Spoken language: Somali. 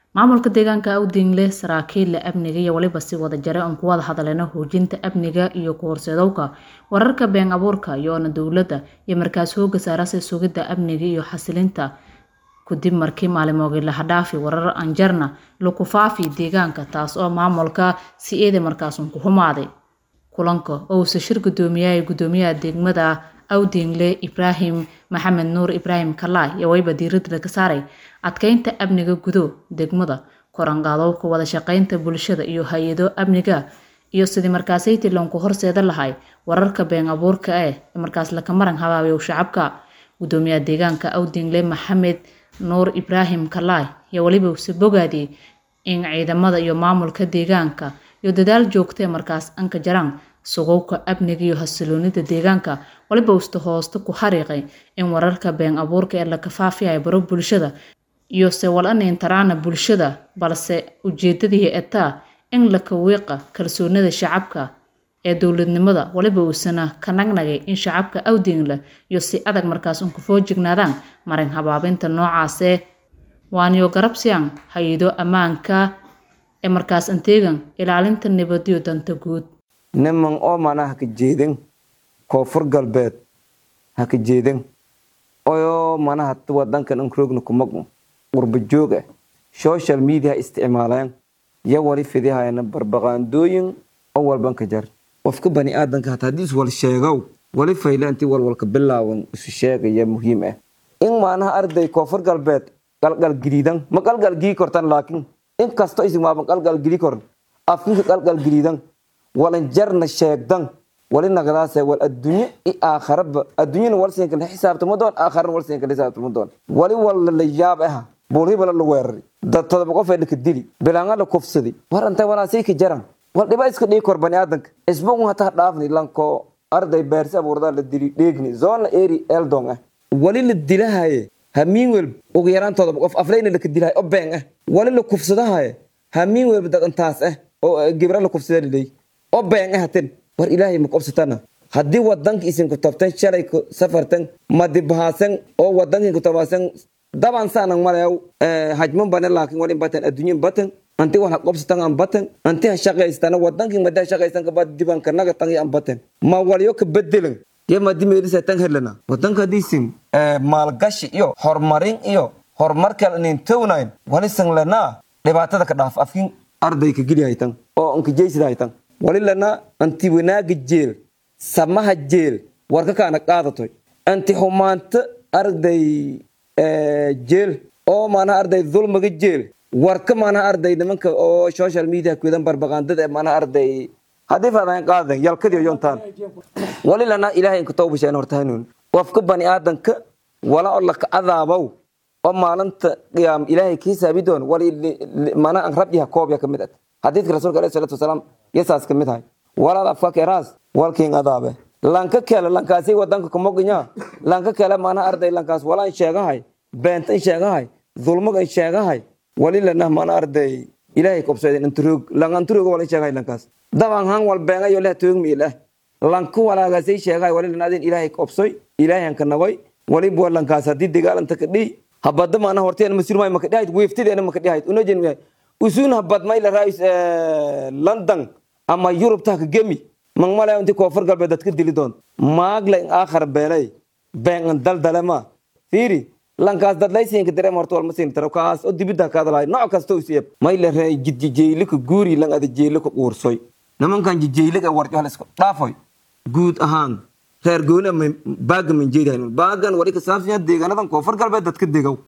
maamulka deegaanka awdingle saraakiilla amniga iyo waliba si wada jare oon ku wada hadaleyno hoojinta amniga iyo ku horseedowka wararka been abuurka iyoona dowladda iyo markaas hooga saarase sugidda amniga iyo xasilinta kadib markii maalimoogii laha dhaafi warar anjarna laku faafi deegaanka taas oo maamulka si eeda markaasun ku humaaday kulanka oo uuse shir gudoomiyaha gudoomiyaha degmada awdingle ibraahim maxamed nuur ibraahim kalaay iyo wayba diiradda laga saaray adkeynta amniga gudo degmada koranqaadowka wada shaqeynta bulshada iyo hay-ado amniga iyo sidii markaasaytii loonku horseeda lahay wararka been abuurka eh ee markaas laka maran habaabiyow shacabka gudoomiyaha deegaanka awdingle maxamed nuur ibraahim kalaay iyo waliba use bogaadiyey in ciidamada iyo maamulka deegaanka iyo dadaal joogtee markaas anka jaraan sugowka amniga iyo hasiloonida deegaanka waliba usta hoosta ku xariiqay in wararka been abuurka ee laka faafiyayo baro bulshada iyo se wal-aniintaraana bulshada balse ujeedadii etaa in laka wiiqa kalsoonida shacabka ee dowladnimada waliba uusana ka nagnagay in shacabka awdingle iyo si adag markaas unka foo jignaadaan marin habaabinta noocaasee waaniyo garabsiyan hay-ado ammaanka ee markaas anteegan ilaalinta nabadiyo danta guud niman oo mana haka jeedin koonfur galbeed haka jeedin oo manaha wadankan anroogna kuma qurba joog ah social media isticmaaleen ya wali fidihayana barbaqaandooyin oo walban ka jar qofka bani aadanka hata haddii iswal sheegow wali fayle intii walwalka bilaawan isu sheegaya muhiim ah in maanaha arday koonfur galbeed qalqalgeliidan ma qalqalgii kortan laakiin in kasto isimaaban qalqalgeli koran afkinka qalqalgeliidan walan jarna sheegdan wali nagdaase wal adduunye i aakharaba adduunyana wal siinka la xisaabtama doon aakharana wal siinka la xisaabtama doon wali walla la yaab ah buulhibala la weerari dad todoba qof ee laka dili bilaanga la kufsadi war antay walaasay ka jaran wal dhiba iska dhigi kor bani aadanka isbuun hataa dhaafni lanko arday beersi abuurdaa la dili dheegni zoona eri eldon ah wali la dilahaye hamiin welb ugu yaraan todoba qof aflayna laka dilahay oo been ah wali la kufsadahaye hamiin welb dadantaas ah oo gibra la kufsada liley oo been ah hatin war ilaahay ma qobsatana haddii wadanka isinku tabtan shalay ku safartan madibahaasan oo wadankin ku tabaasan daban saanan malayaw hajman bane laakin walin batan adduunyan batan anti wal ha qobsatan an batan anti ha shaqaystana wadankin madi ha shaqaysan kabad diban kanaga tangi an batan ma walyo ka bedelan yo madi meelisa tan helana wadanka hadiisin maalgashi iyo horumarin iyo horumarkal inin townayn walisan lanaa dhibaatada ka dhaaf afkin arday ka geli haytan oo anka jeysida haytan wali lana anti wanaaga jeel samaha jeel warka kaana qaadatoy anti xumaanta arday jeel oo maanaha arday dulmiga jeel warka maanaha arday nimanka oo social media kudan barbaqaandada maanaha arday haddii faadahan qaadan yalkadiyo yontaan wali lana ilaahay inka tawbasheen hortahanun qofka bani aadanka wala oo laka adaabow oo maalinta qiyaam ilaahay ka hisaabi doon wali maanaha an rabyaha koobya ka mid ah xadiidka rasuulka alayhi salatu wasalaam yasaas ka mid ahay walaad afka keeraas walkiin adaabe lanka kale lankaasi wadanka kumoginya lanka kale maana arday lankaas walaan sheegahay beentan sheegahay dulmagan sheegahay wali lana maana arday ilaahay kobsayden inturoog langanturoog wala sheegahay lankaas daban han wal beengayo leh toog miilah lanku walaagaasay sheegahay wali lanaadin ilaahay kobsoy ilaahay hanka nagoy wali bua lankaas haddii dagaalanta ka dhiy habada maana horteen masurmay maka dhihayd weeftideena maka dhihayd unajen usuun habad mayla raayis london ama yurub tahka gemi mangmalay inti koonfur galbeed dadka dili doon maagla in aakhar beelay been daldalema fiiri lankaas dadlaysiinka dareem horta walma siin taro kaas oo dibida kaadalahay nooc kasta u siiyab mayla raay jidjijeylika guuri lang ada jeylika quursoy nimankan jijeylika warjo hal isku dhaafoy guud ahaan reer gooni ama baaga min jeedahay baagan wali ka saabsan deegaanadan koonfur galbeed dadka degow